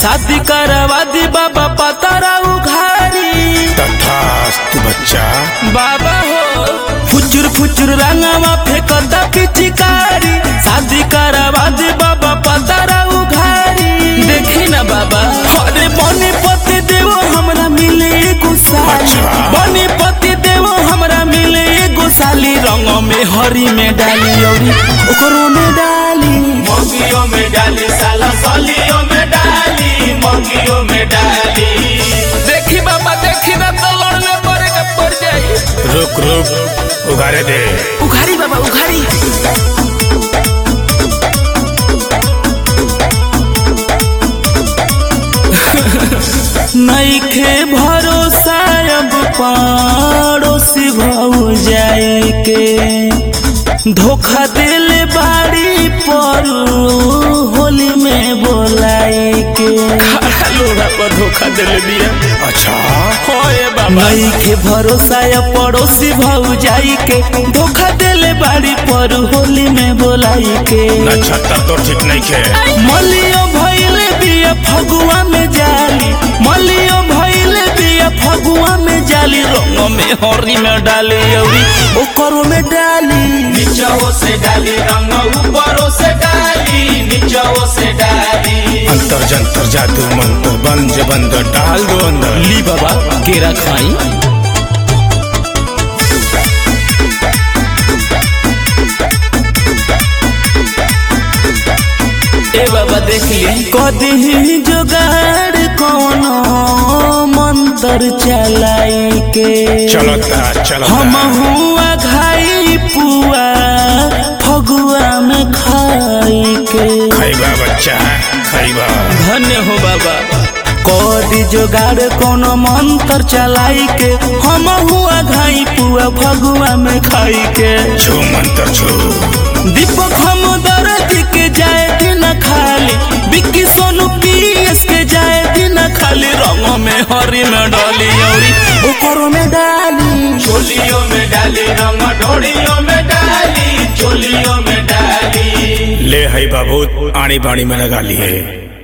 शादी करवा दी बाबा पतारा उघारी तथास्तु बच्चा बाबा हो फुचुर फुचुर रंगवा फेंकता पिचकारी शादी करवा दे बाबा पतारा उघारी देखी ना बाबा अरे बने पति देवो हमरा मिले एगो साली अच्छा। बने पति देवो हमरा मिले एगो साली रंग में हरी में डाली औरी ओकरो में डाली मंगियों में डाली साला सालियों में डाली मंगियों में डाली देखी बाबा देखी ना तो लड़ने पड़े के पड़ जाई रुक रुक उगारे दे उघारी बाबा उघारी नईखे भरोसा अब पड़ोसी भौ जाए के धोखा दिल बाड़ी पर होली में बोलाए के लोड़ा पर धोखा दिल दिया अच्छा होए बाबा नईखे भरोसा या पड़ोसी भौ जाई के धोखा दिल बाड़ी पर होली में बोलाई के नक्षत्र तो ठीक नहीं खे मलियो भइले बिया फगुआ में जाली मलियो भइले बिया फगुआ में जाली रंग में हरी में डाली औरी ओकरो में डाली नीचों से डाली रंग ऊपरों से डाली नीचों से डाली अंतर जंतर जादू मंत्र बंज बंद डाल दो अंदर ली बाबा केरा खाई ए बाबा देख लिए कदी जुगाड़ कोनो मंत्र चलाई के चलता चलता हम हुआ घाई पुआ फगुआ में खाई के खैबा बच्चा खैबा धन्य हो बाबा कदी जोगाड़ कोनो मंत्र चलाई के हम हुआ घाई पुआ फगुआ में खाई के छू मंत्र छू दीपक हम दर्द के जाए दिन खाली बिक्की सोनू पीएस के जाए दिन खाली रंग में हरी में डाली औरी ओकरो में डाली चोलियों में डाली रंग ढोड़ियों में डाली चोलियों में डाली ले है बाबू आड़ी बाड़ी में लगा लिए